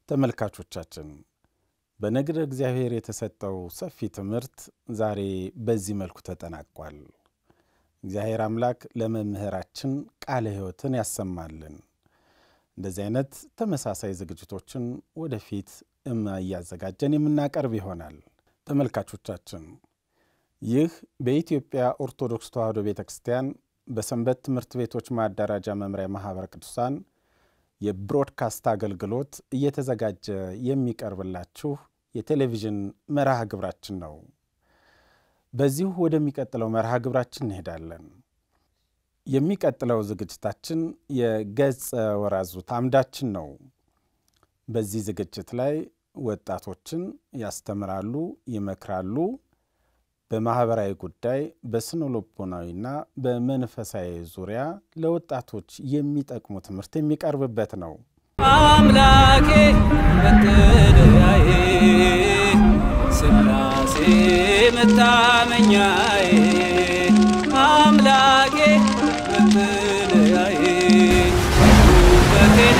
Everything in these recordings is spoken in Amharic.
ተመልካቾቻችን በነገረ እግዚአብሔር የተሰጠው ሰፊ ትምህርት ዛሬ በዚህ መልኩ ተጠናቋል። እግዚአብሔር አምላክ ለመምህራችን ቃለ ሕይወትን ያሰማልን። እንደዚህ አይነት ተመሳሳይ ዝግጅቶችን ወደፊት እያዘጋጀን የምናቀርብ ይሆናል። ተመልካቾቻችን ይህ በኢትዮጵያ ኦርቶዶክስ ተዋሕዶ ቤተ ክርስቲያን በሰንበት ትምህርት ቤቶች ማደራጃ መምሪያ ማኅበረ ቅዱሳን የብሮድካስት አገልግሎት እየተዘጋጀ የሚቀርብላችሁ የቴሌቪዥን መርሃ ግብራችን ነው። በዚሁ ወደሚቀጥለው መርሃ ግብራችን እንሄዳለን። የሚቀጥለው ዝግጅታችን የገጸ ወራዙት አምዳችን ነው። በዚህ ዝግጅት ላይ ወጣቶችን ያስተምራሉ፣ ይመክራሉ። በማኅበራዊ ጉዳይ በስነ ልቦናዊና በመንፈሳዊ ዙሪያ ለወጣቶች የሚጠቅሙ ትምህርት የሚቀርብበት ነው። አምላኬ መጠለያዬ ሥላሴ መታመኛዬ አምላኬ መጠለያዬ ውበቴን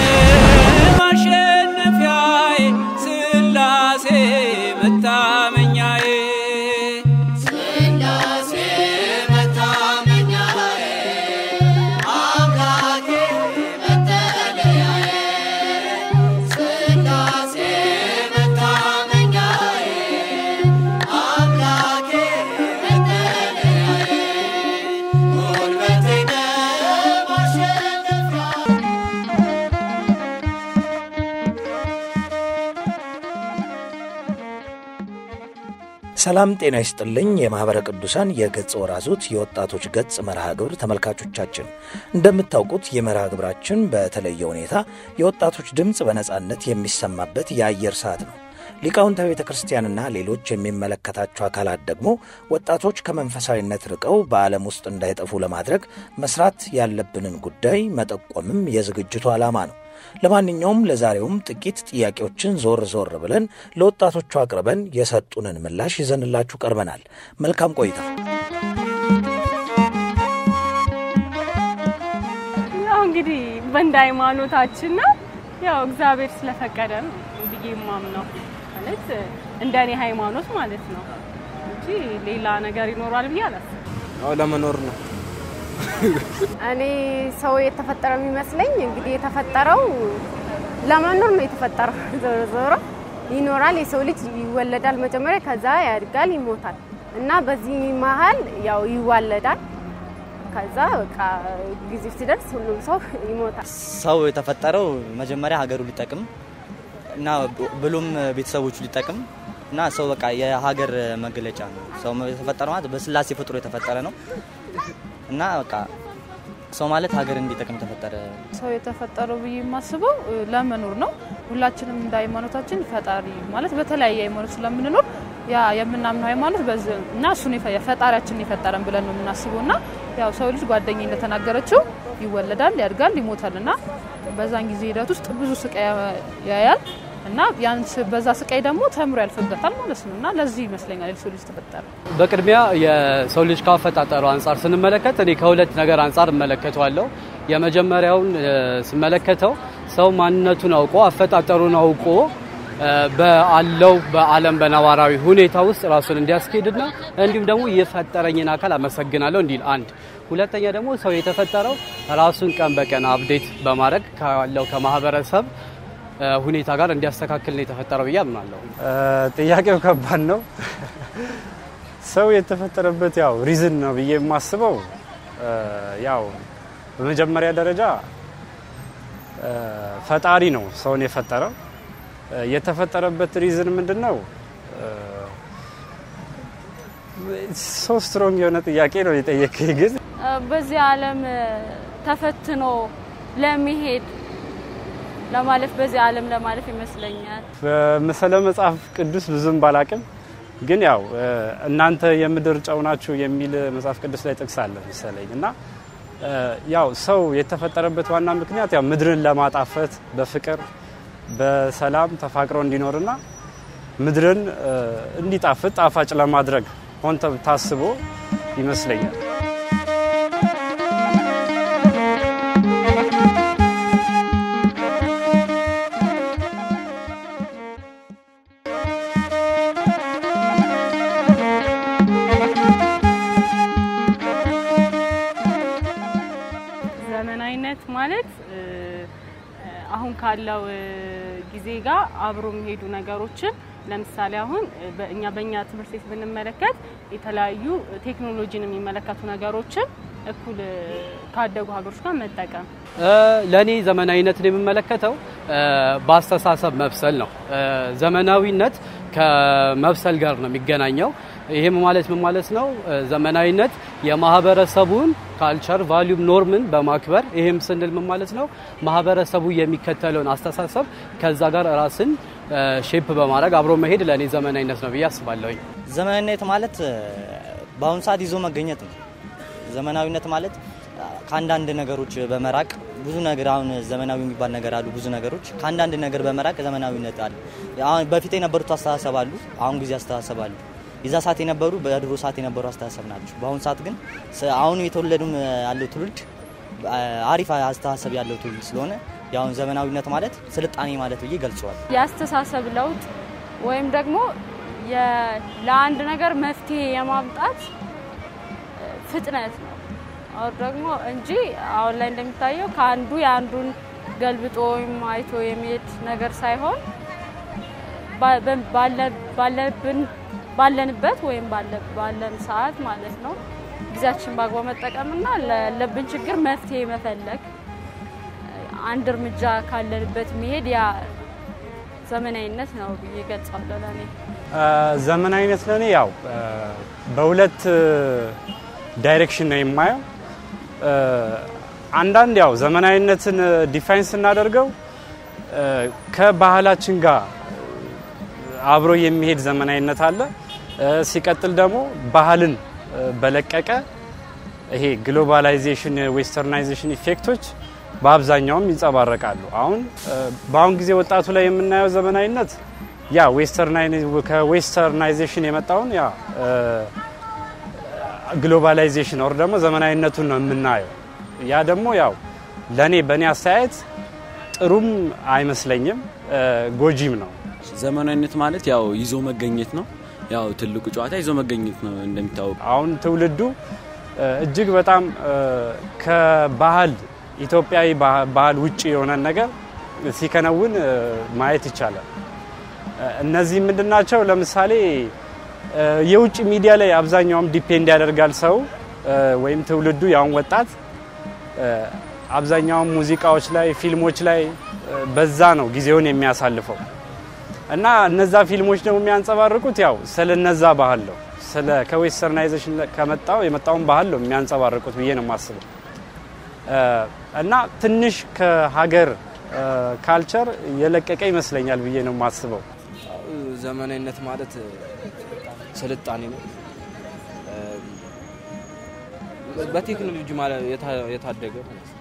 ማሸነፊያዬ ሥላሴ መታመኛዬ ሥላሴ መታመኛዬ አምላኬ መጠለያዬ ሥላሴ መታመኛዬ አምላኬ መጠለያዬ ጉልበቴ ማሸነፊያ ሰላም ጤና ይስጥልኝ። የማኅበረ ቅዱሳን የገጽ ወራዙት የወጣቶች ገጽ መርሃ ግብር ተመልካቾቻችን፣ እንደምታውቁት ይህ መርሃ ግብራችን በተለየ ሁኔታ የወጣቶች ድምፅ በነጻነት የሚሰማበት የአየር ሰዓት ነው። ሊቃውንተ ቤተ ክርስቲያንና ሌሎች የሚመለከታቸው አካላት ደግሞ ወጣቶች ከመንፈሳዊነት ርቀው በዓለም ውስጥ እንዳይጠፉ ለማድረግ መስራት ያለብንን ጉዳይ መጠቆምም የዝግጅቱ ዓላማ ነው። ለማንኛውም ለዛሬውም ጥቂት ጥያቄዎችን ዞር ዞር ብለን ለወጣቶቹ አቅርበን የሰጡንን ምላሽ ይዘንላችሁ ቀርበናል። መልካም ቆይታ። ያው እንግዲህ በእንደ ሃይማኖታችን ነው። ያው እግዚአብሔር ስለፈቀደ ነው ብዬ የማምነው ማለት እንደ እኔ ሃይማኖት ማለት ነው እንጂ ሌላ ነገር ይኖራል ብዬ አላስብም። ያው ለመኖር ነው። እኔ ሰው የተፈጠረ የሚመስለኝ እንግዲህ የተፈጠረው ለመኖር ነው የተፈጠረው። ዞሮ ዞሮ ይኖራል። የሰው ልጅ ይወለዳል መጀመሪያ፣ ከዛ ያድጋል፣ ይሞታል እና በዚህ መሀል ያው ይዋለዳል። ከዛ በቃ ጊዜው ሲደርስ ሁሉም ሰው ይሞታል። ሰው የተፈጠረው መጀመሪያ ሀገሩ ሊጠቅም እና ብሎም ቤተሰቦቹ ሊጠቅም እና ሰው በቃ የሀገር መገለጫ ነው። ሰው የተፈጠረ ማለት በስላሴ ፍጥሮ የተፈጠረ ነው እና በቃ ሰው ማለት ሀገር እንዲጠቅም የተፈጠረ ሰው የተፈጠረው ብዬ የማስበው እ, ለመኖር ነው። ሁላችንም እንደ ሃይማኖታችን ፈጣሪ ማለት በተለያየ ሃይማኖት ስለምንኖር ያ የምናምነው ሃይማኖት በዚህ እና እሱን የፈ- ፈጣሪያችንን የፈጠረን ብለን ነው የምናስበው እና ያው ሰው ልጅ ጓደኛ እንደተናገረችው ይወለዳል፣ ያድጋል፣ ይሞታል እና በዛን ጊዜ ሂደት ውስጥ ብዙ ስቃይ ያ- ያያል እና ያን ስ- በዛ ስቃይ ደግሞ ተምሮ ያልፍበታል ማለት ነው እና ለዚህ ይመስለኛል የሰው ልጅ ተፈጠረ። በቅድሚያ የሰው ልጅ ካፈጣጠሩ አንጻር ስንመለከት እኔ ከሁለት ነገር አንጻር እመለከተዋለሁ። የመጀመሪያውን እ፣ ስመለከተው ሰው ማንነቱን አውቆ አፈጣጠሩን አውቆ እ፣ በአለው በዓለም በነባራዊ ሁኔታ ውስጥ ራሱን እንዲያስኬድና እንዲሁም ደግሞ የፈጠረኝን አካል አመሰግናለሁ እንዲል አንድ። ሁለተኛ ደግሞ ሰው የተፈጠረው ራሱን ቀን በቀን አፕዴት በማድረግ ካለው ከማህበረሰብ እ፣ ሁኔታ ጋር እንዲያስተካክል ነው የተፈጠረው ብዬ አምናለሁ። ጥያቄው ከባድ ነው። ሰው የተፈጠረበት ያው ሪዝን ነው ብዬ የማስበው እ፣ ያው በመጀመሪያ ደረጃ እ፣ ፈጣሪ ነው ሰውን የፈጠረው። እ፣ የተፈጠረበት ሪዝን ምንድን ነው? ሶ ስትሮንግ የሆነ ጥያቄ ነው የጠየቀኝ ግን በዚህ ዓለም ተፈትኖ ለመሄድ ለማለፍ በዚህ ዓለም ለማለፍ ይመስለኛል። በምስለ መጽሐፍ ቅዱስ ብዙም ባላቅም ግን ያው እ፣ እናንተ የምድር ጨው ናችሁ የሚል መጽሐፍ ቅዱስ ላይ ጥቅስ አለ መሰለኝ እና እ፣ ያው ሰው የተፈጠረበት ዋና ምክንያት ያው ምድርን ለማጣፈት በፍቅር በሰላም ተፋቅሮ እንዲኖርና ምድርን እ፣ እንዲጣፍጥ ጣፋጭ ለማድረግ ሆን ተብ- ታስቦ ይመስለኛል። ማለት እ፣ አሁን ካለው እ፣ ጊዜ ጋር አብሮ የሚሄዱ ነገሮችን ለምሳሌ አሁን እ፣ በእኛ በእኛ ትምህርት ቤት ብንመለከት የተለያዩ ቴክኖሎጂን የሚመለከቱ ነገሮችን እኩል እ፣ ካደጉ ሀገሮች ጋር መጠቀም ለእኔ ዘመናዊነትን የምመለከተው እ፣ በአስተሳሰብ መብሰል ነው። እ፣ ዘመናዊነት ከመብሰል ጋር ነው የሚገናኘው። ይህም ማለት ምን ማለት ነው? እ፣ ዘመናዊነት የማህበረሰቡን ካልቸር ቫሊዩም ኖርምን በማክበር ይህም ስንል ምን ማለት ነው? ማህበረሰቡ የሚከተለውን አስተሳሰብ ከዛ ጋር ራስን ሼፕ በማድረግ አብሮ መሄድ ለእኔ ዘመናዊነት ነው ብዬ አስባለሁኝ። ዘመናዊነት ማለት እ፣ በአሁኑ ሰዓት ይዞ መገኘት ነው። ዘመናዊነት ማለት እ፣ ከአንዳንድ ነገሮች በመራቅ ብዙ ነገር አሁን ዘመናዊ የሚባል ነገር አሉ። ብዙ ነገሮች ከአንዳንድ ነገር በመራቅ ዘመናዊነት አለ። አሁን በፊት የነበሩት አስተሳሰብ አሉ፣ አሁን ጊዜ አስተሳሰብ አሉ። የዛ ሰዓት የነበሩ በድሮ ሰዓት የነበሩ አስተሳሰብ ናቸው። በአሁኑ ሰዓት ግን ስ- አሁን የተወለዱም ያለው ትውልድ አ፣ አሪፍ አስተሳሰብ ያለው ትውልድ ስለሆነ የአሁን ዘመናዊነት ማለት ስልጣኔ ማለት ብዬ ገልጸዋል። የአስተሳሰብ ለውጥ ወይም ደግሞ የ- ለአንድ ነገር መፍትሄ የማምጣት እ፣ ፍጥነት ነው። አሁን ደግሞ እንጂ አሁን ላይ እንደሚታየው ከአንዱ የአንዱን ገልብጦ ወይም አይቶ የሚሄድ ነገር ሳይሆን ባ- በ- ባለ- ባለብን ባለንበት ወይም ባለ- ባለን ሰዓት ማለት ነው ጊዜያችን በአግባብ መጠቀምና ላለብን ችግር መፍትሄ መፈለግ አንድ እርምጃ ካለንበት መሄድ ያ ዘመናዊነት ነው ብዬ ገልጻለሁ ለእኔ። ዘመናዊነት ለእኔ ያው እ፣ በሁለት እ፣ ዳይሬክሽን ነው የማየው። እ፣ አንዳንድ ያው ዘመናዊነትን ዲፋይን ስናደርገው እ፣ ከባህላችን ጋር አብሮ የሚሄድ ዘመናዊነት አለ። እ፣ ሲቀጥል ደግሞ ባህልን እ፣ በለቀቀ ይሄ ግሎባላይዜሽን ዌስተርናይዜሽን ኢፌክቶች በአብዛኛውም ይንጸባረቃሉ። አሁን እ፣ በአሁን ጊዜ ወጣቱ ላይ የምናየው ዘመናዊነት ያ ከዌስተርናይዜሽን የመጣውን ያ ግሎባላይዜሽን ኦር ደግሞ ዘመናዊነቱን ነው የምናየው። ያ ደግሞ ያው ለእኔ በእኔ አስተያየት ጥሩም አይመስለኝም እ፣ ጎጂም ነው። ዘመናዊነት ማለት ያው ይዞ መገኘት ነው። ያው ትልቁ ጨዋታ ይዞ መገኘት ነው እንደሚታወቅ አሁን ትውልዱ እ፣ እጅግ በጣም እ፣ ከባህል ኢትዮጵያዊ ባህ- ባህል ውጭ የሆነን ነገር ሲከነውን እ፣ ማየት ይቻላል። እ፣ እነዚህ ምንድን ናቸው? ለምሳሌ እ፣ የውጭ ሚዲያ ላይ አብዛኛውም ዲፔንድ ያደርጋል ሰው እ፣ ወይም ትውልዱ ያሁን ወጣት እ፣ አብዛኛውም ሙዚቃዎች ላይ፣ ፊልሞች ላይ እ፣ በዛ ነው ጊዜውን የሚያሳልፈው እና እነዛ ፊልሞች ደግሞ የሚያንጸባርቁት ያው ስለ እነዛ ባህል ነው ስለ ከዌስተርናይዜሽን ከመጣው የመጣውን ባህል ነው የሚያንጸባርቁት ብዬ ነው የማስበው እ፣ እና ትንሽ ከሀገር እ፣ ካልቸር የለቀቀ ይመስለኛል ብዬ ነው የማስበው። ዘመናዊነት ማለት ስልጣኔ ነው። በቴክኖሎጂ ማለት የታ- የታደገ ማለት ነው።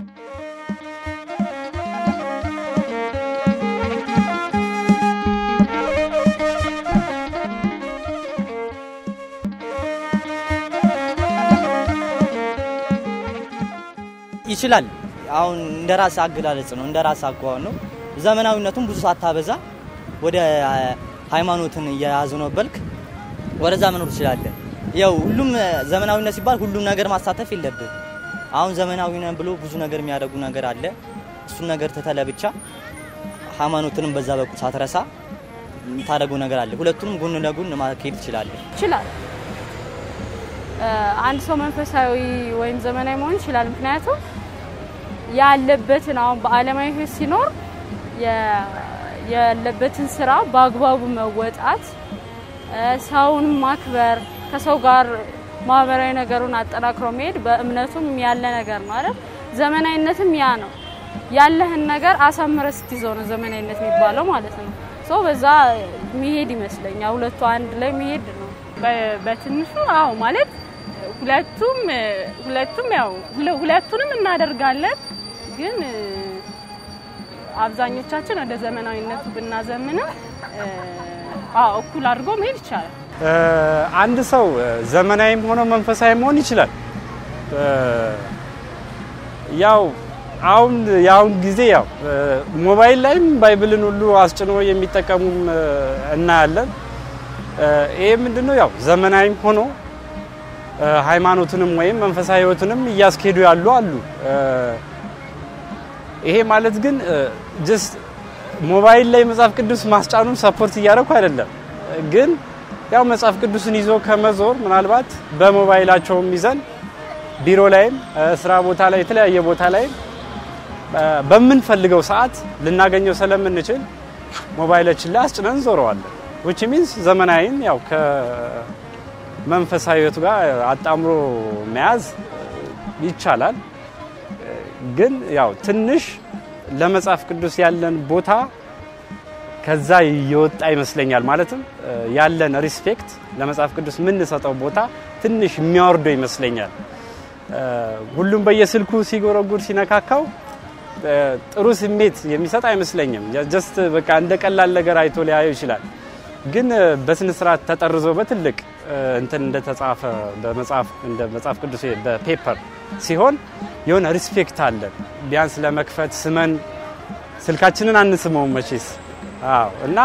ይችላል። አሁን እንደ ራስ አገላለጽ ነው፣ እንደ ራስ አኳኋን ነው። ዘመናዊነቱን ብዙ ሳታበዛ ወደ አ፣ ሃይማኖትን እየያዙ ነው በልክ ወደዛ መኖር ትችላለህ። ያው ሁሉም አ፣ ዘመናዊነት ሲባል ሁሉም ነገር ማሳተፍ የለብህ። አሁን ዘመናዊ ነን ብሎ ብዙ ነገር የሚያደርጉ ነገር አለ። እሱን ነገር ትተለ ብቻ ሃይማኖትንም በዛ በኩል ሳትረሳ የምታደርገው ነገር አለ። ሁለቱንም ጎን ለጎን ማካሄድ ትችላለህ። ይችላል። እ፣ አንድ ሰው መንፈሳዊ ወይም ዘመናዊ መሆን ይችላል። ምክንያቱም ያለበትን አሁን በዓለማዊ ሕይወት ሲኖር የ- ያለበትን ስራ በአግባቡ መወጣት፣ እ፣ ሰውን ማክበር፣ ከሰው ጋር ማህበራዊ ነገሩን አጠናክሮ መሄድ በእምነቱም ያለ ነገር ነው አይደል? ዘመናዊነትም ያ ነው። ያለህን ነገር አሳምረ ስትይዘው ነው ዘመናዊነት የሚባለው ማለት ነው። ሰው በዛ መሄድ ይመስለኛል። ሁለቱ አንድ ላይ መሄድ ነው። በ- በትንሹ አዎ ማለት ሁለቱም ሁለቱም ያው ሁለ- ሁለቱንም እናደርጋለን ግን እ፣ አብዛኞቻችን ወደ ዘመናዊነቱ ብናዘምንም እ፣ አዎ እኩል አድርጎ መሄድ ይቻላል። እ፣ አንድ ሰው እ፣ ዘመናዊም ሆኖ መንፈሳዊ መሆን ይችላል። እ፣ ያው አሁን የአሁን ጊዜ ያው እ፣ ሞባይል ላይም ባይብልን ሁሉ አስጭኖ የሚጠቀሙም እ፣ እናያለን። እ፣ ይሄ ምንድነው ያው ዘመናዊም ሆኖ እ፣ ሃይማኖትንም ወይም መንፈሳዊ ሕይወትንም እያስኬዱ ያሉ አሉ። እ፣ ይሄ ማለት ግን ጀስት ሞባይል ላይ መጽሐፍ ቅዱስ ማስጫኑን ሰፖርት እያደረኩ አይደለም። ግን ያው መጽሐፍ ቅዱስን ይዞ ከመዞር ምናልባት በሞባይላቸውም ይዘን ቢሮ ላይም ስራ ቦታ ላይ የተለያየ ቦታ ላይ በምንፈልገው ሰዓት ልናገኘው ስለምንችል ሞባይላችን ላይ አስጭነን ዞረዋለን። ዊች ሚንስ ዘመናዊን ያው ከመንፈሳዊ ሕይወቱ ጋር አጣምሮ መያዝ ይቻላል። ግን ያው ትንሽ ለመጽሐፍ ቅዱስ ያለን ቦታ ከዛ የወጣ ይመስለኛል። ማለትም ያለን ሪስፔክት ለመጽሐፍ ቅዱስ የምንሰጠው ቦታ ትንሽ የሚያወርደው ይመስለኛል። ሁሉም በየስልኩ ሲጎረጉር ሲነካካው ጥሩ ስሜት የሚሰጥ አይመስለኝም። ጀስት በቃ እንደ ቀላል ነገር አይቶ ሊያየው ይችላል። ግን በስነ ስርዓት ተጠርዞ በትልቅ እንትን እንደተጻፈ በመጽሐፍ እንደ መጽሐፍ ቅዱስ በፔፐር ሲሆን የሆነ ሪስፔክት አለን። ቢያንስ ለመክፈት ስመን ስልካችንን አንስመውም መቼስ። አዎ እና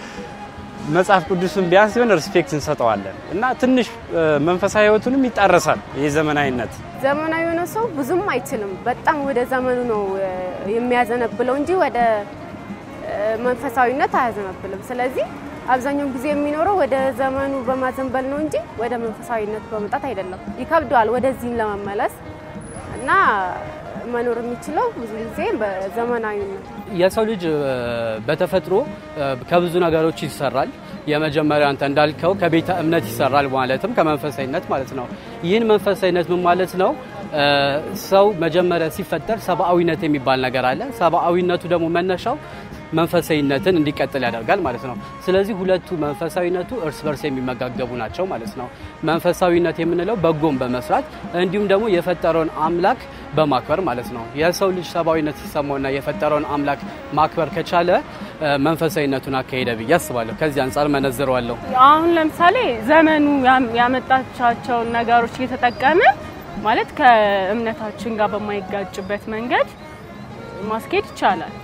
መጽሐፍ ቅዱስን ቢያንስ የሆነ ሪስፔክት እንሰጠዋለን እና ትንሽ መንፈሳዊ ህይወቱንም ይጣረሳል። ይህ ዘመናዊነት ዘመናዊ የሆነ ሰው ብዙም አይችልም። በጣም ወደ ዘመኑ ነው የሚያዘነብለው እንጂ ወደ መንፈሳዊነት አያዘነብልም። ስለዚህ አብዛኛውን ጊዜ የሚኖረው ወደ ዘመኑ በማዘንበል ነው እንጂ ወደ መንፈሳዊነት በመምጣት አይደለም። ይከብደዋል ወደዚህም ለመመለስ እና መኖር የሚችለው ብዙ ጊዜ በዘመናዊነት የሰው ልጅ በተፈጥሮ ከብዙ ነገሮች ይሰራል። የመጀመሪያ አንተ እንዳልከው ከቤተ እምነት ይሰራል፣ ማለትም ከመንፈሳዊነት ማለት ነው። ይህን መንፈሳዊነት ምን ማለት ነው? ሰው መጀመሪያ ሲፈጠር ሰብአዊነት የሚባል ነገር አለ። ሰብአዊነቱ ደግሞ መነሻው መንፈሳዊነትን እንዲቀጥል ያደርጋል ማለት ነው። ስለዚህ ሁለቱ መንፈሳዊነቱ እርስ በርስ የሚመጋገቡ ናቸው ማለት ነው። መንፈሳዊነት የምንለው በጎን በመስራት እንዲሁም ደግሞ የፈጠረውን አምላክ በማክበር ማለት ነው። የሰው ልጅ ሰብአዊነት ሲሰማውና የፈጠረውን አምላክ ማክበር ከቻለ መንፈሳዊነቱን አካሄደ ብዬ አስባለሁ። ከዚህ አንጻር መነዝረዋለሁ። አሁን ለምሳሌ ዘመኑ ያመጣቻቸውን ነገሮች እየተጠቀመ ማለት ከእምነታችን ጋር በማይጋጭበት መንገድ ማስኬድ ይቻላል።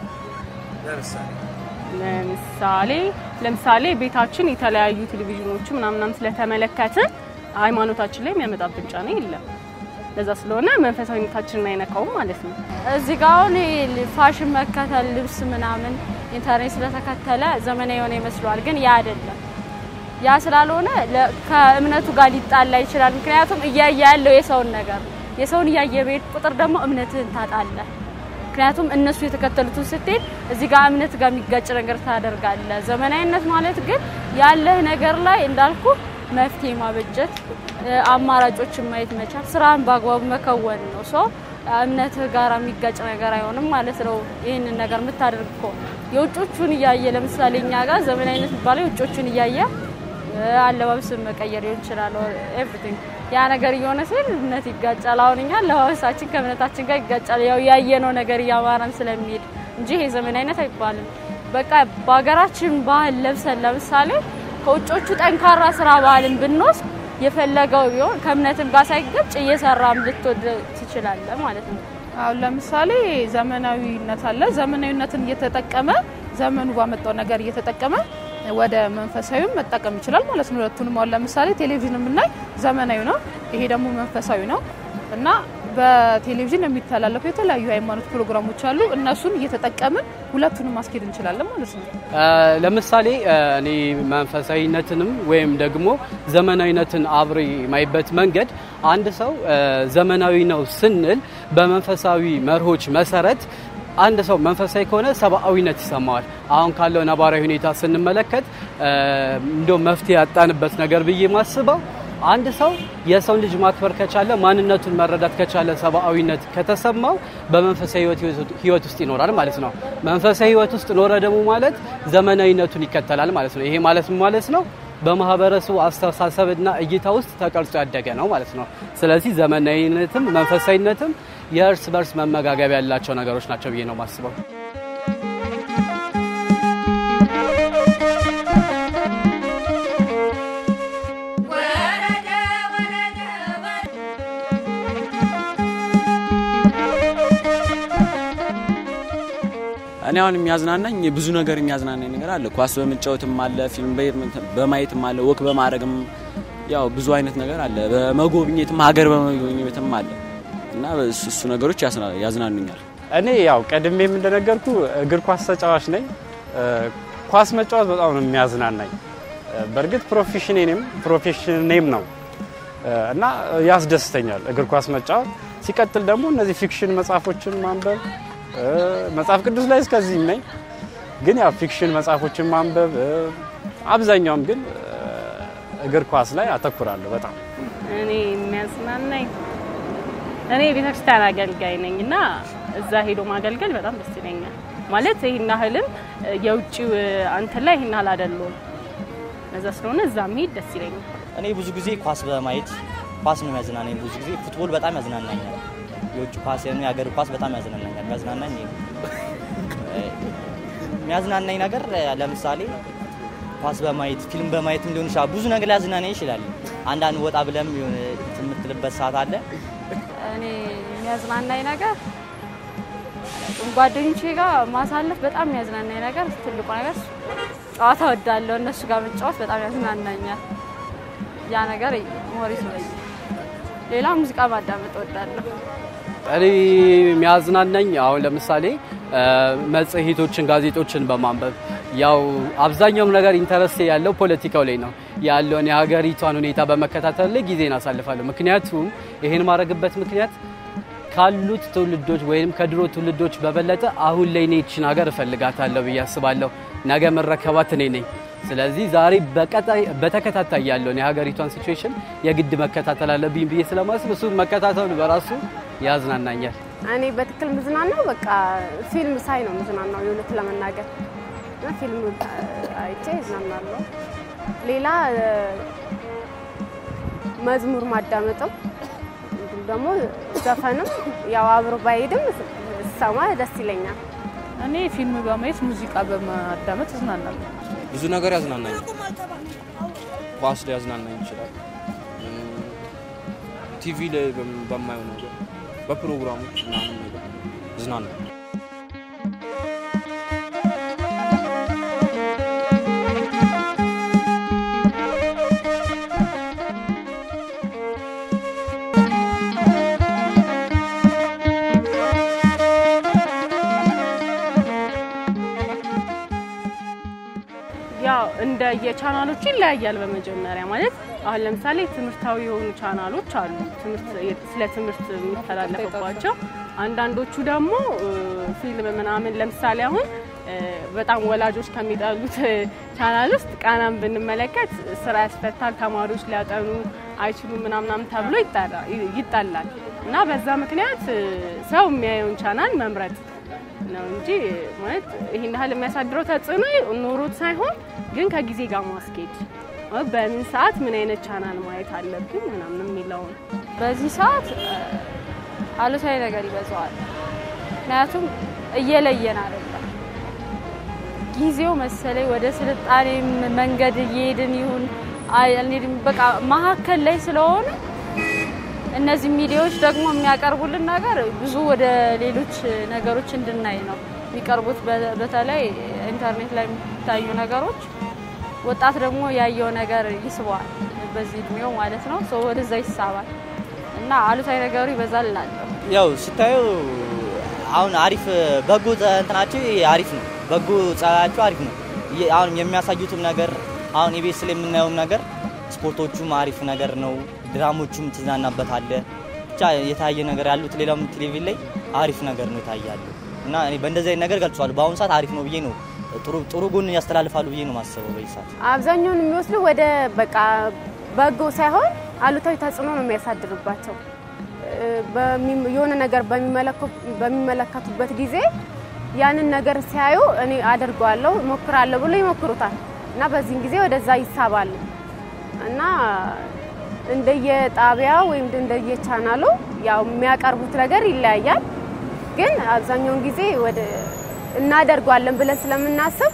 ለምሳሌ ለምሳሌ ቤታችን የተለያዩ ቴሌቪዥኖች ምናምናም ስለተመለከትን ሃይማኖታችን ላይ የሚያመጣብን ጫና የለም። ለዛ ስለሆነ መንፈሳዊነታችንን አይነካውም ማለት ነው። እዚህ ጋር አሁን ይሄ ፋሽን መከተል ልብስ ምናምን ኢንተርኔት ስለተከተለ ዘመናዊ የሆነ ይመስለዋል፣ ግን ያ አይደለም። ያ ስላልሆነ ከእምነቱ ጋር ሊጣላ ይችላል። ምክንያቱም እያየ ያለው የሰውን ነገር የሰውን እያየ በሄድ ቁጥር ደግሞ እምነትህን ታጣለህ። ምክንያቱም እነሱ የተከተሉትን ስትሄድ እዚህ ጋር እምነት ጋር የሚጋጭ ነገር ታደርጋለህ። ዘመናዊነት ማለት ግን ያለህ ነገር ላይ እንዳልኩ መፍትሄ ማበጀት፣ አማራጮችን ማየት መቻል፣ ስራን በአግባቡ መከወን ነው። ሰው እምነትህ ጋር የሚጋጭ ነገር አይሆንም ማለት ነው። ይህንን ነገር የምታደርግ ከሆነ የውጮቹን እያየ ለምሳሌ እኛ ጋር ዘመናዊነት የሚባለው የውጮቹን እያየ አለባበስን መቀየር ሊሆን ይችላል። ኤቭሪቲንግ ያ ነገር እየሆነ ሲል እምነት ይጋጫል። አሁን እኛ አለባበሳችን ከእምነታችን ጋር ይጋጫል። ያው ያየነው ነገር እያማረን ስለሚሄድ እንጂ ይሄ ዘመናዊነት አይባልም። በቃ በሀገራችን ባህል ለብሰን ለምሳሌ ከውጮቹ ጠንካራ ስራ ባህልን ብንወስድ የፈለገው ቢሆን ከእምነትም ጋር ሳይገጭ እየሰራም ልትወድ ትችላለህ ማለት ነው። አሁን ለምሳሌ ዘመናዊነት አለ። ዘመናዊነትን እየተጠቀመ ዘመኑ ባመጣው ነገር እየተጠቀመ ወደ መንፈሳዊም መጠቀም ይችላል ማለት ነው። ሁለቱንም አሁን ለምሳሌ ቴሌቪዥን የምናይ ዘመናዊ ነው፣ ይሄ ደግሞ መንፈሳዊ ነው እና በቴሌቪዥን የሚተላለፉ የተለያዩ ሃይማኖት ፕሮግራሞች አሉ። እነሱን እየተጠቀምን ሁለቱንም ማስኬድ እንችላለን ማለት ነው። ለምሳሌ እኔ መንፈሳዊነትንም ወይም ደግሞ ዘመናዊነትን አብሬ የማይበት መንገድ አንድ ሰው ዘመናዊ ነው ስንል በመንፈሳዊ መርሆች መሰረት አንድ ሰው መንፈሳዊ ከሆነ ሰብአዊነት ይሰማዋል። አሁን ካለው ነባራዊ ሁኔታ ስንመለከት እንደው መፍትሄ ያጣንበት ነገር ብዬ ማስበው አንድ ሰው የሰውን ልጅ ማክበር ከቻለ ማንነቱን መረዳት ከቻለ ሰብአዊነት ከተሰማው በመንፈሳዊ ህይወት ውስጥ ይኖራል ማለት ነው። መንፈሳዊ ህይወት ውስጥ ኖረ ደግሞ ማለት ዘመናዊነቱን ይከተላል ማለት ነው። ይሄ ማለት ምን ማለት ነው? በማህበረሰቡ አስተሳሰብና እይታ ውስጥ ተቀርጾ ያደገ ነው ማለት ነው። ስለዚህ ዘመናዊነትም መንፈሳዊነትም የእርስ በርስ መመጋገብ ያላቸው ነገሮች ናቸው ብዬ ነው ማስበው። እኔ አሁን የሚያዝናናኝ ብዙ ነገር የሚያዝናናኝ ነገር አለ። ኳስ በመጫወትም አለ፣ ፊልም በማየትም አለ፣ ወክ በማድረግም ያው ብዙ አይነት ነገር አለ። በመጎብኘትም ሀገር በመጎብኘትም አለ እና እሱ ነገሮች ያዝናኑኛል። እኔ ያው ቀድሜም እንደነገርኩ እግር ኳስ ተጫዋች ነኝ። እ፣ ኳስ መጫወት በጣም ነው የሚያዝናናኝ። እ፣ በእርግጥ ፕሮፌሽኔም ፕሮፌሽኔም ነው እ፣ እና ያስደስተኛል እግር ኳስ መጫወት። ሲቀጥል ደግሞ እነዚህ ፊክሽን መጽሐፎችን ማንበብ እ፣ መጽሐፍ ቅዱስ ላይ እስከዚህም ነኝ፣ ግን ያው ፊክሽን መጽሐፎችን ማንበብ እ፣ አብዛኛውም ግን እ፣ እግር ኳስ ላይ አተኩራለሁ በጣም እኔ የሚያዝናናኝ እኔ ቤተክርስቲያን አገልጋይ ነኝ እና እዛ ሄዶ ማገልገል በጣም ደስ ይለኛል። ማለት ይህን ያህልም የውጭው አንተን ላይ ይህን ያህል አይደለሁም። እዛ ስለሆነ እዛ መሄድ ደስ ይለኛል። እኔ ብዙ ጊዜ ኳስ በማየት ኳስ ነው የሚያዝናናኝ። ብዙ ጊዜ ፉትቦል በጣም ያዝናናኛል። የውጭ ኳስ የሀገር ኳስ በጣም ያዝናናኛል። የሚያዝናናኝ ይሄ ነው። እ፣ የሚያዝናናኝ ነገር እ፣ ለምሳሌ ኳስ በማየት ፊልም በማየትም ሊሆን ይችላል። ብዙ ነገር ሊያዝናናኝ ይችላል። አንዳንድ ወጣ ብለም የሆነ የምትልበት ሰዓት አለ። እኔ የሚያዝናናኝ ነገር ጓደኞቼ ጋር ማሳለፍ በጣም የሚያዝናናኝ ነገር ትልቁ ነገር ጨዋታ ወዳለሁ። እነሱ ጋር መጫወት በጣም ያዝናናኛል። ያ ነገር ሞሪስ ነው። ሌላ ሙዚቃ ማዳመጥ ወዳለሁ። እኔ የሚያዝናናኝ አሁን ለምሳሌ እ፣ መጽሔቶችን፣ ጋዜጦችን በማንበብ ያው አብዛኛውም ነገር ኢንተረስት ያለው ፖለቲካው ላይ ነው ያለውን የሀገሪቷን ሁኔታ በመከታተል ላይ ጊዜን አሳልፋለሁ። ምክንያቱም ይሄን ማድረግበት ምክንያት ካሉት ትውልዶች ወይም ከድሮ ትውልዶች በበለጠ አሁን ላይ እኔ ይችን ሀገር እፈልጋታለሁ ብዬ አስባለሁ። ነገ መረከባት እኔ ነኝ። ስለዚህ ዛሬ በቀጣይ በተከታታይ ያለውን የሀገሪቷን ሲቹዌሽን የግድ መከታተል አለብኝ ብዬ ስለማስብ እሱ መከታተሉ በራሱ ያዝናናኛል። እኔ በትክክል ምዝናናው በቃ ፊልም ሳይ ነው ምዝናናው የእውነት ለመናገር እና ፊልም አይቼ እዝናናለሁ። ሌላ እ፣ መዝሙር ማዳመጥም እንዲሁም ደግሞ ዘፈንም ያው አብሮ ባይሄድም ስሰማ ደስ ይለኛል። እኔ ፊልም በማየት ሙዚቃ በማዳመጥ እዝናናለሁ። ብዙ ነገር ያዝናናኝ። ኳስ ላይ ያዝናናኝ ይችላል። እም፣ ቲቪ ላይ በም- በማየው ነገር በፕሮግራሞች ምናምን ነገር እዝናናለሁ። ያው እንደ የቻናሎቹ ይለያያል። በመጀመሪያ ማለት አሁን ለምሳሌ ትምህርታዊ የሆኑ ቻናሎች አሉ፣ ትምህርት ስለ ትምህርት የሚተላለፍባቸው። አንዳንዶቹ ደግሞ እ፣ ፊልም ምናምን ለምሳሌ አሁን እ፣ በጣም ወላጆች ከሚጠሉት ቻናል ውስጥ ቃናን ብንመለከት ስራ ያስፈታል፣ ተማሪዎች ሊያጠኑ አይችሉም ምናምናም ተብሎ ይጠራ- ይጠላል እና በዛ ምክንያት እ፣ ሰው የሚያየውን ቻናል መምረጥ ነው እንጂ ማለት ይህን ያህል የሚያሳድረው ተጽዕኖ ኖሮት ሳይሆን ግን ከጊዜ ጋር ማስኬድ እ፣ በምን ሰዓት ምን አይነት ቻናል ማየት አለብን ምናምን የሚለውን በዚህ ሰዓት እ፣ አሉታዊ ነገር ይበዛዋል። ምክንያቱም እየለየን አይደለም። ጊዜው መሰለኝ ወደ ስልጣኔ መንገድ እየሄድን ይሁን አይ አልሄድም፣ በቃ መሀከል ላይ ስለሆነ እነዚህ ሚዲያዎች ደግሞ የሚያቀርቡልን ነገር ብዙ ወደ ሌሎች ነገሮች እንድናይ ነው የሚቀርቡት። በ- በተለይ ኢንተርኔት ላይ የሚታዩ ነገሮች ወጣት ደግሞ ያየው ነገር ይስበዋል፣ በዚህ እድሜው ማለት ነው። ሰው ወደዛ ይሳባል እና አሉታዊ ነገሩ ይበዛል እላለሁ። ያው ስታየው አሁን አሪፍ በጎ ጸ- እንትናቸው አሪፍ ነው። በጎ ጸባያቸው አሪፍ ነው። የ- አሁን የሚያሳዩትም ነገር አሁን ኢቢኤስ ላይ የምናየውም ነገር ስፖርቶቹም አሪፍ ነገር ነው። ድራሞቹም ትዝናናበታለ። ብቻ የታየ ነገር ያሉት ሌላም ቴሌቪዥን ላይ አሪፍ ነገር ነው ይታያሉ እና እኔ በእንደዚህ አይነት ነገር ገልጸዋል። በአሁኑ ሰዓት አሪፍ ነው ብዬ ነው ጥሩ ጥሩ ጎን ያስተላልፋሉ ብዬ ነው ማስበው በዚህ ሰዓት። አብዛኛውን የሚወስዱ ወደ በቃ በጎ ሳይሆን አሉታዊ ተጽዕኖ ነው የሚያሳድርባቸው። እ፣ በሚ- የሆነ ነገር በሚመለከ- በሚመለከቱበት ጊዜ ያንን ነገር ሲያዩ እኔ አደርገዋለሁ እሞክራለሁ ብሎ ይሞክሩታል እና በዚህን ጊዜ ወደዛ ይሳባሉ እና እንደየጣቢያ ወይም እንደየቻናሉ ያው የሚያቀርቡት ነገር ይለያያል። ግን አብዛኛውን ጊዜ ወደ እናደርገዋለን ብለን ስለምናስብ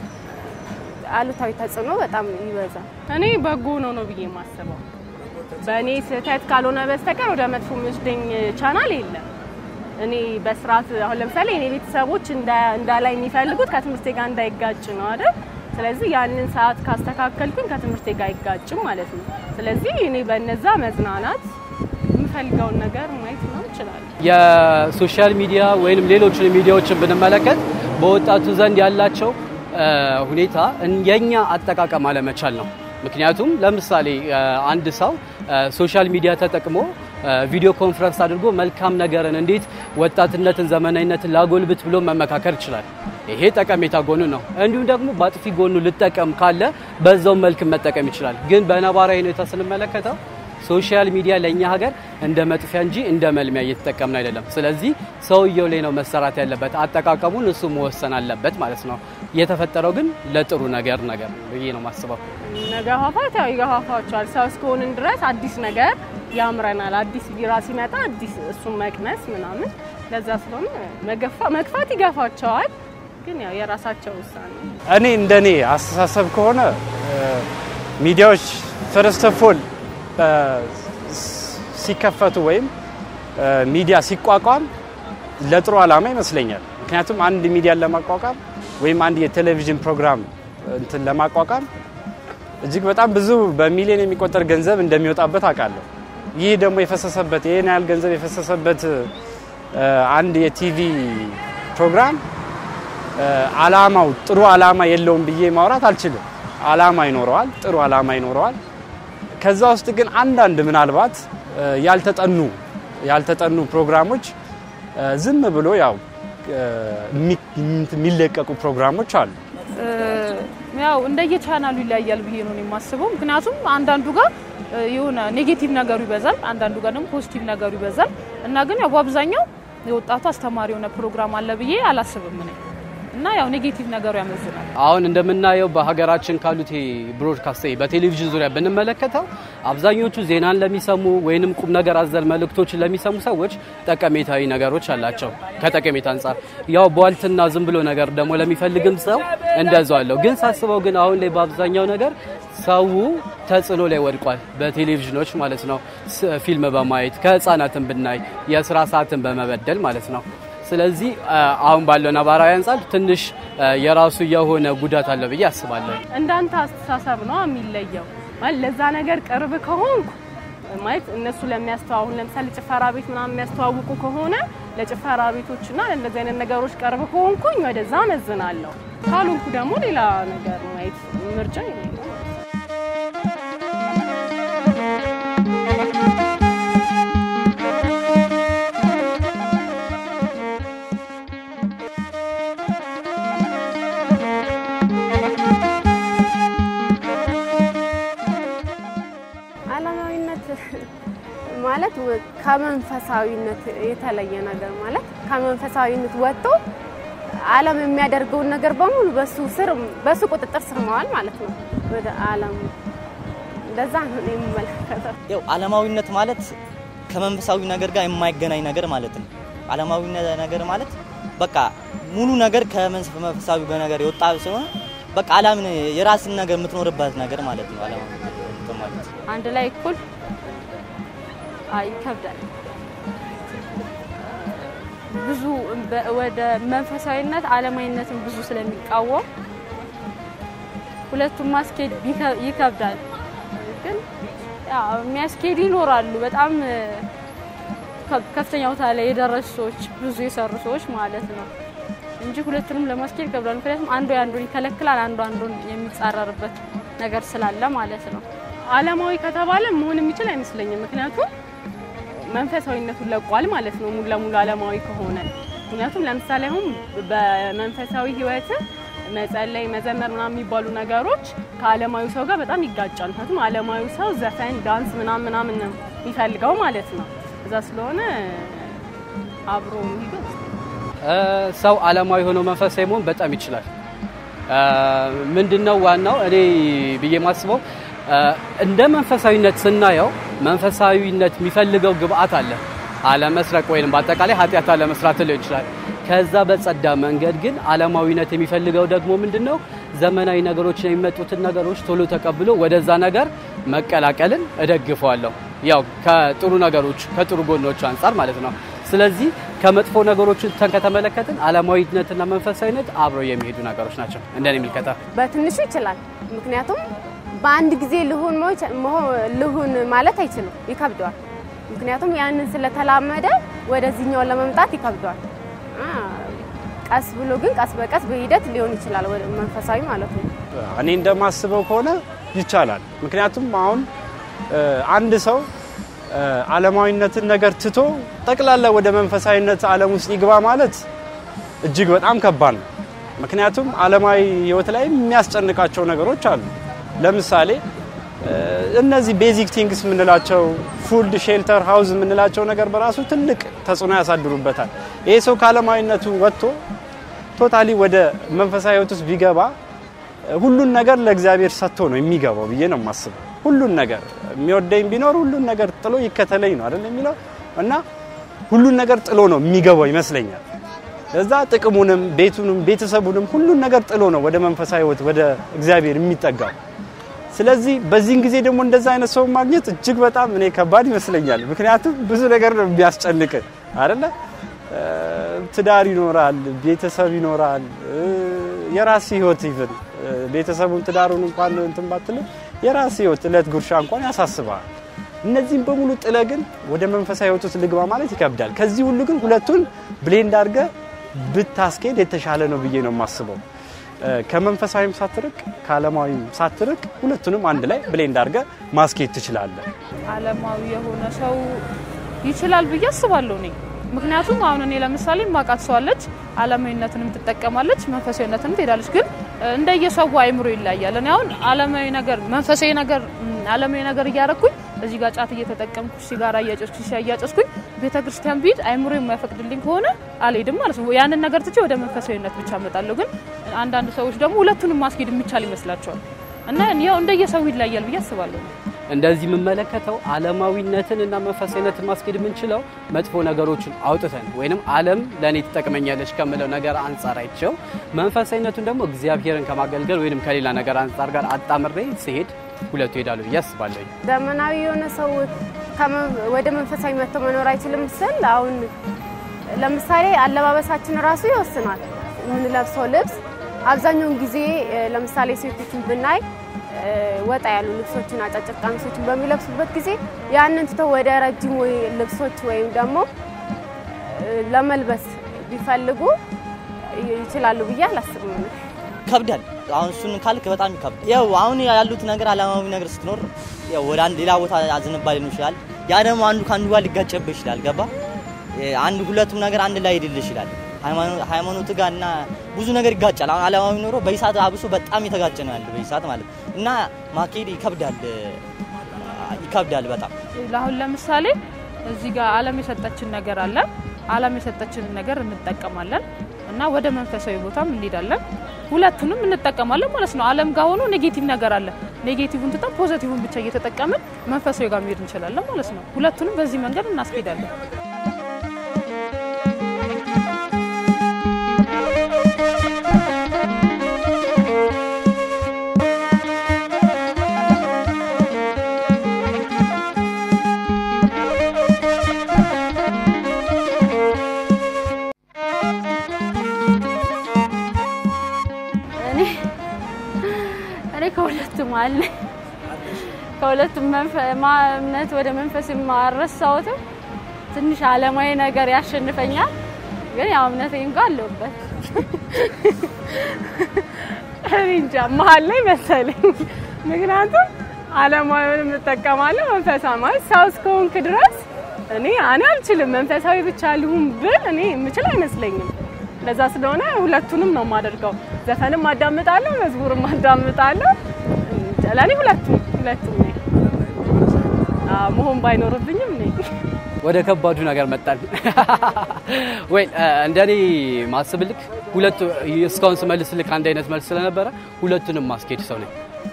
አሉታዊ ተጽዕኖ በጣም ይበዛል። እኔ በጎ ነው ነው ብዬ የማስበው በእኔ ስህተት ካልሆነ በስተቀር ወደ መጥፎ የሚወስደኝ ቻናል የለም። እኔ በስርዓት አሁን ለምሳሌ እኔ ቤተሰቦች እንዳ- እንዳላይ የሚፈልጉት ከትምህርቴ ጋር እንዳይጋጭ ነው አይደል? ስለዚህ ያንን ሰዓት ካስተካከልኩኝ ከትምህርቴ ጋር አይጋጭም ማለት ነው። ስለዚህ እኔ በነዛ መዝናናት የምፈልገውን ነገር ማየት ነው ይችላል። የሶሻል ሚዲያ ወይንም ሌሎችን ሚዲያዎችን ብንመለከት በወጣቱ ዘንድ ያላቸው እ፣ ሁኔታ እን- የኛ አጠቃቀም አለመቻል ነው። ምክንያቱም ለምሳሌ እ፣ አንድ ሰው እ፣ ሶሻል ሚዲያ ተጠቅሞ እ፣ ቪዲዮ ኮንፈረንስ አድርጎ መልካም ነገርን እንዴት ወጣትነትን፣ ዘመናዊነትን ላጎልብት ብሎ መመካከር ይችላል። ይሄ ጠቀሜታ ጎኑ ነው። እንዲሁም ደግሞ በአጥፊ ጎኑ ልጠቀም ካለ በዛው መልክ መጠቀም ይችላል። ግን በነባራዊ ሁኔታ ስንመለከተው ሶሻል ሚዲያ ለእኛ ሀገር እንደ መጥፊያ እንጂ እንደ መልሚያ እየተጠቀምን አይደለም። ስለዚህ ሰውየው ላይ ነው መሰራት ያለበት፣ አጠቃቀሙን እሱ መወሰን አለበት ማለት ነው። የተፈጠረው ግን ለጥሩ ነገር ነገር ነው ብዬ ነው ማስበው። መገፋፋት ያው ይገፋፋቸዋል። ሰው እስከሆንን ድረስ አዲስ ነገር ያምረናል። አዲስ ቢራ ሲመጣ አዲስ እሱን መቅመስ ምናምን፣ ለዛ ስለሆነ መገፋ መግፋት ይገፋቸዋል። ግን ያው የራሳቸው ውሳኔ ነው። እኔ እንደኔ አስተሳሰብ ከሆነ እ፣ ሚዲያዎች ፈርስት ኦፍ ኦል ሲከፈቱ ወይም እ፣ ሚዲያ ሲቋቋም ለጥሩ ዓላማ ይመስለኛል። ምክንያቱም አንድ ሚዲያን ለማቋቋም ወይም አንድ የቴሌቪዥን ፕሮግራም እንትን ለማቋቋም እጅግ በጣም ብዙ በሚሊዮን የሚቆጠር ገንዘብ እንደሚወጣበት አውቃለሁ። ይህ ደግሞ የፈሰሰበት ይህን ያህል ገንዘብ የፈሰሰበት እ፣ አንድ የቲቪ ፕሮግራም እ፣ አላማው ጥሩ አላማ የለውም ብዬ ማውራት አልችልም። አላማ ይኖረዋል፣ ጥሩ አላማ ይኖረዋል። ከዛ ውስጥ ግን አንዳንድ ምናልባት እ፣ ያልተጠኑ ያልተጠኑ ፕሮግራሞች እ፣ ዝም ብሎ ያው እ፣ የሚ- የሚለቀቁ ፕሮግራሞች አሉ። እ፣ ያው እንደየ ቻናሉ ይለያያል ብዬ ነው እኔ የማስበው። ምክንያቱም አንዳንዱ ጋር እ፣ የሆነ ኔጌቲቭ ነገሩ ይበዛል፣ አንዳንዱ ጋር ደግሞ ፖዚቲቭ ነገሩ ይበዛል እና ግን ያው በአብዛኛው የወጣቱ አስተማሪ የሆነ ፕሮግራም አለ ብዬ አላስብም እኔ እና ያው ኔጌቲቭ ነገሩ ያመዝናል። አሁን እንደምናየው በሀገራችን ካሉት ብሮድካስት በቴሌቪዥን ዙሪያ ብንመለከተው አብዛኞቹ ዜናን ለሚሰሙ ወይንም ቁም ነገር አዘል መልእክቶችን ለሚሰሙ ሰዎች ጠቀሜታዊ ነገሮች አላቸው። ከጠቀሜታ አንጻር ያው ቧልትና ዝም ብሎ ነገር ደግሞ ለሚፈልግም ሰው እንደዛው አለው። ግን ሳስበው ግን አሁን ላይ በአብዛኛው ነገር ሰው ተጽዕኖ ላይ ወድቋል። በቴሌቪዥኖች ማለት ነው። ስ- ፊልም በማየት ከህፃናትን ብናይ የስራ ሰዓትን በመበደል ማለት ነው። ስለዚህ አ፣ አሁን ባለው ነባራዊ አንጻር ትንሽ አ፣ የራሱ የሆነ ጉዳት አለ ብዬ አስባለሁ። እንዳንተ አስተሳሰብ ነው የሚለየው። ማለት ለዛ ነገር ቅርብ ከሆንኩ ማለት እነሱ ለሚያስተዋውቁ ለምሳሌ ጭፈራ ቤት ምናምን የሚያስተዋውቁ ከሆነ ለጭፈራ ቤቶችና ለእንደዚህ አይነት ነገሮች ቅርብ ከሆንኩኝ ወደዛ መዝናለሁ። ካልሆንኩ ደግሞ ሌላ ነገር ማየት ምርጫ የለኝም። ዓለማዊነት ማለት ወ- ከመንፈሳዊነት የተለየ ነገር ማለት ከመንፈሳዊነት ወጥቶ ዓለም የሚያደርገውን ነገር በሙሉ በሱ ስር በሱ ቁጥጥር ስር መዋል ማለት ነው። ወደ ዓለም እንደዛ ነው እኔ የምመለከተው። ያው ዓለማዊነት ማለት ከመንፈሳዊ ነገር ጋር የማይገናኝ ነገር ማለት ነው። ዓለማዊ ነገር ማለት በቃ ሙሉ ነገር ከመንፈሳዊ ነገር የወጣ ስለሆነ በቃ ዓለምን የራስን ነገር የምትኖርበት ነገር ማለት ነው። ዓለማዊ ነገር ማለት አንድ ላይ እኩል አይ ይከብዳል። ብዙ በ- ወደ መንፈሳዊነት ዓለማዊነትን ብዙ ስለሚቃወም ሁለቱም ማስኬድ ቢከ- ይከብዳል። ግን ያው የሚያስኬዱ ይኖራሉ። በጣም እ፣ ከ- ከፍተኛ ቦታ ላይ የደረሱ ሰዎች ብዙ የሰሩ ሰዎች ማለት ነው እንጂ ሁለቱንም ለማስኬድ ይከብዳል። ምክንያቱም አንዱ የአንዱን ይከለክላል፣ አንዱ አንዱን የሚጻረርበት ነገር ስላለ ማለት ነው። ዓለማዊ ከተባለ መሆን የሚችል አይመስለኝም። ምክንያቱም መንፈሳዊነቱን ለቋል ማለት ነው ሙሉ ለሙሉ ዓለማዊ ከሆነ። ምክንያቱም ለምሳሌ አሁን በመንፈሳዊ ሕይወት መጸለይ፣ መዘመር ምናምን የሚባሉ ነገሮች ከዓለማዊ ሰው ጋር በጣም ይጋጫል። ምክንያቱም ዓለማዊ ሰው ዘፈን፣ ዳንስ ምናምን ምናምን ነው የሚፈልገው ማለት ነው። እዛ ስለሆነ አብሮ የሚሄዱ እ፣ ሰው ዓለማዊ ሆኖ መንፈሳዊ መሆን በጣም ይችላል። እ፣ ምንድነው ዋናው እኔ ብዬ ማስበው እ፣ እንደ መንፈሳዊነት ስናየው መንፈሳዊነት የሚፈልገው ግብአት አለ። አለመስረቅ ወይም በአጠቃላይ ኃጢአት አለመስራት ሊሆን ይችላል። ከዛ በጸዳ መንገድ ግን ዓለማዊነት የሚፈልገው ደግሞ ምንድነው ዘመናዊ ነገሮችን የሚመጡትን ነገሮች ቶሎ ተቀብሎ ወደዛ ነገር መቀላቀልን እደግፈዋለሁ። ያው ከጥሩ ነገሮች ከጥሩ ጎኖች አንጻር ማለት ነው። ስለዚህ ከመጥፎ ነገሮችን ተን ከተመለከትን ዓለማዊነትና መንፈሳዊነት አብረው የሚሄዱ ነገሮች ናቸው እንደኔ የሚልከታ በትንሹ ይችላል። ምክንያቱም በአንድ ጊዜ ልሁን መሆ- መሆ- ልሁን ማለት አይችልም፣ ይከብደዋል። ምክንያቱም ያንን ስለተላመደ ወደዚህኛው ለመምጣት ይከብዷል። አ፣ ቀስ ብሎ ግን ቀስ በቀስ በሂደት ሊሆን ይችላል ወደ መንፈሳዊ ማለት ነው። እኔ እንደማስበው ከሆነ ይቻላል። ምክንያቱም አሁን እ፣ አንድ ሰው እ፣ ዓለማዊነትን ነገር ትቶ ጠቅላላ ወደ መንፈሳዊነት ዓለም ውስጥ ይግባ ማለት እጅግ በጣም ከባድ ነው። ምክንያቱም ዓለማዊ ሕይወት ላይ የሚያስጨንቃቸው ነገሮች አሉ። ለምሳሌ እ፣ እነዚህ ቤዚክ ቲንግስ የምንላቸው ፉድ፣ ሼልተር፣ ሃውዝ የምንላቸው ነገር በራሱ ትልቅ ተጽዕኖ ያሳድሩበታል። ይሄ ሰው ከዓለማዊነቱ ወጥቶ ቶታሊ ወደ መንፈሳዊ ሕይወት ውስጥ ቢገባ ሁሉን ነገር ለእግዚአብሔር ሰጥቶ ነው የሚገባው ብዬ ነው የማስበው። ሁሉን ነገር የሚወደኝ ቢኖር ሁሉን ነገር ጥሎ ይከተለኝ ነው አይደል የሚለው እና ሁሉን ነገር ጥሎ ነው የሚገባው ይመስለኛል። እዛ ጥቅሙንም፣ ቤቱንም፣ ቤተሰቡንም ሁሉን ነገር ጥሎ ነው ወደ መንፈሳዊ ሕይወት ወደ እግዚአብሔር የሚጠጋው። ስለዚህ በዚህን ጊዜ ደግሞ እንደዛ አይነት ሰው ማግኘት እጅግ በጣም እኔ ከባድ ይመስለኛል። ምክንያቱም ብዙ ነገር ነው የሚያስጨንቅ አይደለ? ትዳር ይኖራል፣ ቤተሰብ ይኖራል፣ የራስ ህይወት ይብን ቤተሰቡን ትዳሩን እንኳን እንትን ባትልም የራስ ህይወት እለት ጉርሻ እንኳን ያሳስባል። እነዚህም በሙሉ ጥለ ግን ወደ መንፈሳዊ ህይወት ውስጥ ልግባ ማለት ይከብዳል። ከዚህ ሁሉ ግን ሁለቱን ብሌንድ አድርገ ብታስኬድ የተሻለ ነው ብዬ ነው የማስበው። ከመንፈሳዊም ሳትርቅ ከዓለማዊም ሳትርቅ ሁለቱንም አንድ ላይ ብሌንድ አድርገ ማስኬድ ትችላለህ። ዓለማዊ የሆነ ሰው ይችላል ብዬ አስባለሁ እኔ ምክንያቱም አሁን እኔ ለምሳሌ ማቃት ሰው አለች፣ ዓለማዊነትንም ትጠቀማለች፣ መንፈሳዊነትንም ትሄዳለች። ግን እንደየሰው አይምሮ ይለያያል። እኔ አሁን ዓለማዊ ነገር መንፈሳዊ ነገር ዓለማዊ ነገር እያረኩኝ እዚህ ጋር ጫት እየተጠቀምኩ ሲጋራ እያጨስኩ ሲያያጨስኩኝ ቤተ ክርስቲያን ብሄድ አይምሮ የማይፈቅድልኝ ከሆነ አልሄድም ማለት ነው። ያንን ነገር ትቼ ወደ መንፈሳዊነት ብቻ እመጣለሁ። ግን አንዳንድ ሰዎች ደግሞ ሁለቱንም ማስኬድ የሚቻል ይመስላቸዋል እና ያው እንደየሰው ይለያያል ብዬ አስባለሁ። እንደዚህ የምመለከተው ዓለማዊነትን እና መንፈሳዊነትን ማስኬድ የምንችለው መጥፎ ነገሮችን አውጥተን ወይንም ዓለም ለእኔ ትጠቅመኛለች ከምለው ነገር አንጻር አይቸው መንፈሳዊነቱን ደግሞ እግዚአብሔርን ከማገልገል ወይንም ከሌላ ነገር አንጻር ጋር አጣምሬ ሲሄድ ሁለቱ ይሄዳሉ ብዬ አስባለሁ። ዘመናዊ የሆነ ሰው ወደ መንፈሳዊ መጥቶ መኖር አይችልም ስል አሁን ለምሳሌ አለባበሳችን ራሱ ይወስናል። የምንለብሰው ልብስ አብዛኛውን ጊዜ ለምሳሌ ሴቶችን ብናይ ወጣ ያሉ ልብሶችን አጫጭር ቀሚሶችን በሚለብሱበት ጊዜ ያንን ትተው ወደ ረጅም ወይ ልብሶች ወይም ደግሞ ለመልበስ ቢፈልጉ ይችላሉ ብዬ አላስብም። ይከብዳል። አሁን እሱን ካልክ በጣም ይከብዳል። ያው አሁን ያሉት ነገር ዓለማዊ ነገር ስትኖር ያው ወደ አንድ ሌላ ቦታ ዝንባሌ ሊሆን ይችላል። ያ ደግሞ አንዱ ከአንዱ ጋር ሊጋጨብህ ይችላል። ገባ አንድ ሁለቱም ነገር አንድ ላይ ሄድልህ ይችላል። ሃይማኖት ጋር እና ብዙ ነገር ይጋጫል። አሁን ዓለማዊ ኖሮ በይሳት አብሶ በጣም የተጋጨ ነው ያለ በይሳት ማለት እና ማካሄድ ይከብዳል ይከብዳል በጣም አሁን ለምሳሌ እዚህ ጋር ዓለም የሰጠችን ነገር አለ። ዓለም የሰጠችንን ነገር እንጠቀማለን እና ወደ መንፈሳዊ ቦታም እንሄዳለን። ሁለቱንም እንጠቀማለን ማለት ነው። ዓለም ጋር ሆኖ ኔጌቲቭ ነገር አለ። ኔጌቲቭን ትተን ፖዘቲቭን ብቻ እየተጠቀምን መንፈሳዊ ጋር መሄድ እንችላለን ማለት ነው። ሁለቱንም በዚህ መንገድ እናስኬዳለን። እኔ ከሁለቱም አለ ከሁለቱም እምነት ወደ መንፈስ የማረሳውትም ትንሽ ዓለማዊ ነገር ያሸንፈኛል። ግን ያው እምነቴ እንኳን አለሁበት። እኔ እንጃ መሀል ላይ መሰለኝ። ምክንያቱም ዓለማዊውን እጠቀማለሁ መንፈሳዊ ማለት ሰው እስከሆንክ ድረስ እኔ እኔ አልችልም መንፈሳዊ ብቻ ልሁን ብል እኔ የምችል አይመስለኝም። ለዛ ስለሆነ ሁለቱንም ነው የማደርገው። ዘፈንም አዳምጣለሁ፣ መዝሙርም አዳምጣለሁ። ለእኔ ሁለቱም ሁለቱም ነኝ። መሆን ባይኖርብኝም ነኝ። ወደ ከባዱ ነገር መጣን። ወይ እንደኔ ማስብልክ ሁለቱ እስካሁን ስመልስልክ አንድ አይነት መልስ ስለነበረ ሁለቱንም ማስኬድ ሰው ነኝ።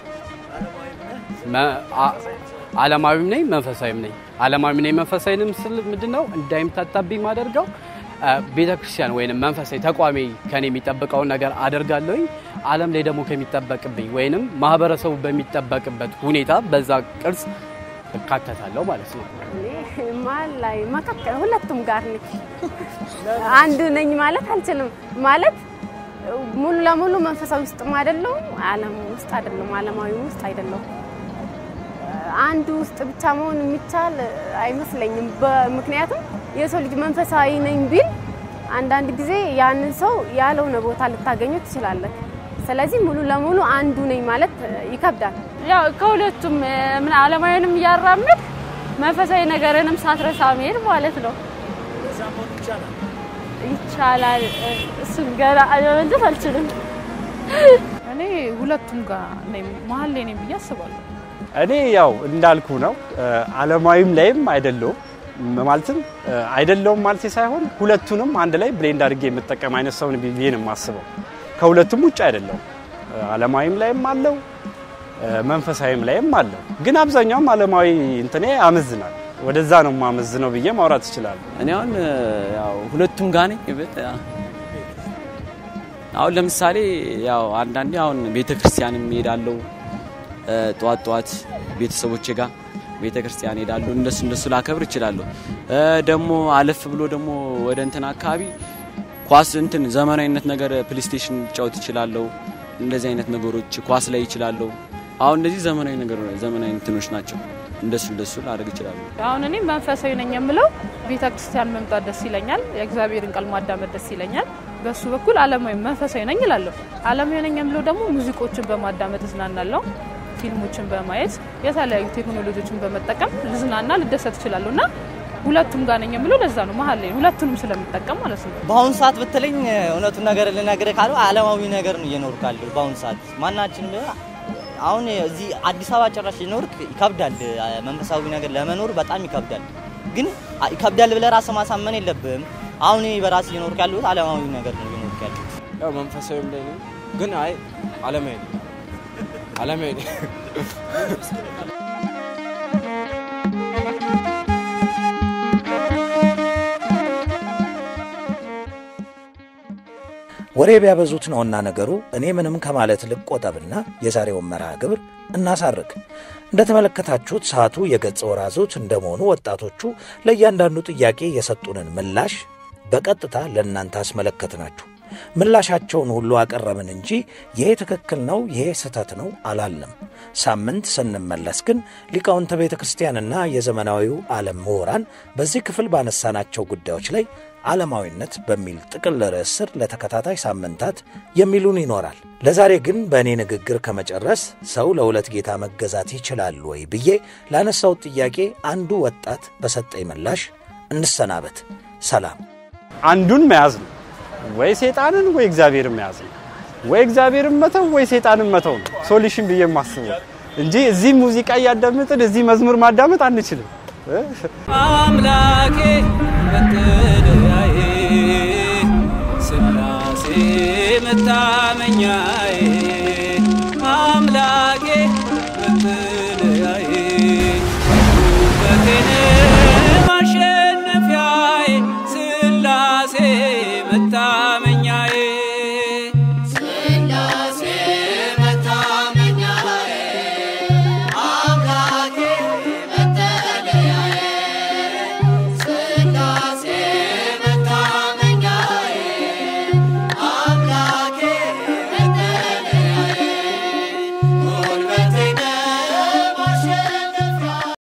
ዓለማዊም ነኝ መንፈሳዊም ነኝ። ዓለማዊም ነኝ መንፈሳዊንም ስል ምንድነው እንዳይምታታብኝ ማደርገው ቤተ ክርስቲያን ወይንም መንፈሳዊ ተቋሚ ከኔ የሚጠብቀውን ነገር አደርጋለሁኝ። ዓለም ላይ ደግሞ ከሚጠበቅብኝ ወይንም ማህበረሰቡ በሚጠበቅበት ሁኔታ በዛ ቅርጽ እካተታለሁ ማለት ነው። መሀል ላይ መካከል ሁለቱም ጋር ነኝ። አንድ ነኝ ማለት አልችልም። ማለት ሙሉ ለሙሉ መንፈሳዊ ውስጥም አይደለሁም፣ ዓለም ውስጥ አይደለሁም፣ ዓለማዊ ውስጥ አይደለሁም። አንዱ ውስጥ ብቻ መሆን የሚቻል አይመስለኝም። ምክንያቱም የሰው ልጅ መንፈሳዊ ነኝ ቢል አንዳንድ ጊዜ ያንን ሰው ያልሆነ ቦታ ልታገኘው ትችላለህ። ስለዚህ ሙሉ ለሙሉ አንዱ ነኝ ማለት ይከብዳል። ያው ከሁለቱም ምን ዓለማዊንም እያራምድ መንፈሳዊ ነገርንም ሳትረሳ መሄድ ማለት ነው። ይቻላል። እሱን ገና መመለስ አልችልም። እኔ ሁለቱም ጋር ነኝ፣ መሀል ላይ ነኝ ብዬ አስባለሁ። እኔ ያው እንዳልኩ ነው። ዓለማዊም ላይም አይደለውም ማለትም አይደለውም ማለት ሳይሆን ሁለቱንም አንድ ላይ ብሌንድ አድርጌ የምጠቀም አይነት ሰው ብዬ ነው የማስበው። ከሁለቱም ውጭ አይደለውም። ዓለማዊም ላይም አለው መንፈሳዊም ላይም አለው። ግን አብዛኛውም ዓለማዊ እንትኔ አመዝናል። ወደዛ ነው የማመዝነው ብዬ ማውራት እችላለሁ። እኔ አሁን ያው ሁለቱም ጋር ነኝ። አሁን ለምሳሌ ያው አንዳንዴ አሁን ቤተ ክርስቲያን እሄዳለሁ ጠዋት ጠዋት ቤተሰቦቼ ጋር ቤተ ክርስቲያን ሄዳለሁ። እንደሱ እንደሱ ላከብር እችላለሁ። ደግሞ አለፍ ብሎ ደግሞ ወደ እንትን አካባቢ ኳስ እንትን ዘመናዊነት ነገር ፕሌይስቴሽን ጫወት እችላለሁ። እንደዚህ አይነት ነገሮች ኳስ ላይ እችላለሁ። አሁን እንደዚህ ዘመናዊ ነገር ዘመናዊ እንትኖች ናቸው። እንደሱ እንደሱ ላደርግ እችላለሁ። አሁን እኔ መንፈሳዊ ነኝ የምለው ቤተ ክርስቲያን መምጣት ደስ ይለኛል። የእግዚአብሔርን ቃል ማዳመጥ ደስ ይለኛል። በሱ በኩል ዓለማዊ መንፈሳዊ ነኝ እላለሁ። ዓለማዊ ነኝ የምለው ደግሞ ሙዚቆችን በማዳመጥ እዝናናለሁ። ፊልሞችን በማየት የተለያዩ ቴክኖሎጂዎችን በመጠቀም ልዝናና ልደሰት እችላለሁ እና ሁለቱም ጋር ነኝ የምለው ለዛ ነው መሀል ላይ ሁለቱንም ስለምጠቀም ማለት ነው። በአሁኑ ሰዓት ብትለኝ እውነቱን ነገር ልነግርህ ካለው ዓለማዊ ነገር ነው እየኖርኩ ያለሁት በአሁኑ ሰዓት ማናችንም ቢሆን አሁን እዚህ አዲስ አበባ ጭራሽ ሊኖርክ ይከብዳል። መንፈሳዊ ነገር ለመኖር በጣም ይከብዳል። ግን ይከብዳል ብለህ ራስህ ማሳመን የለብህም። አሁን እኔ በራሴ እየኖርኩ ያለሁት ዓለማዊ ነገር ነው እየኖርኩ ያለሁት። ያው መንፈሳዊም ላይ ነኝ፣ ግን አይ ዓለማዊ ነኝ ዓለማዊ ነኝ። ወሬ ቢያበዙት ነውና ነገሩ። እኔ ምንም ከማለት ልቆጠብና የዛሬውን መርሃ ግብር እናሳርግ። እንደተመለከታችሁት ሰዓቱ የገጸ ወራዞት እንደመሆኑ ወጣቶቹ ለእያንዳንዱ ጥያቄ የሰጡንን ምላሽ በቀጥታ ለእናንተ አስመለከትናችሁ። ምላሻቸውን ሁሉ አቀረብን እንጂ ይሄ ትክክል ነው፣ ይሄ ስህተት ነው አላልንም። ሳምንት ስንመለስ ግን ሊቃውንተ ቤተ ክርስቲያንና የዘመናዊው ዓለም ምሁራን በዚህ ክፍል ባነሳናቸው ጉዳዮች ላይ ዓለማዊነት በሚል ጥቅል ርዕስ ስር ለተከታታይ ሳምንታት የሚሉን ይኖራል። ለዛሬ ግን በእኔ ንግግር ከመጨረስ ሰው ለሁለት ጌታ መገዛት ይችላል ወይ ብዬ ላነሳውት ጥያቄ አንዱ ወጣት በሰጠኝ ምላሽ እንሰናበት። ሰላም። አንዱን መያዝ ነው ወይ ሴጣንን ወይ እግዚአብሔርን መያዝ ነው። ወይ እግዚአብሔርን መተው ወይ ሴጣንን መተው ነው ሶሉሽን ብዬ የማስበው እንጂ እዚህ ሙዚቃ እያዳመጥን እዚህ መዝሙር ማዳመጥ አንችልም። አምላኬ መጠለያዬ ስላሴ መታመኛዬ አምላኬ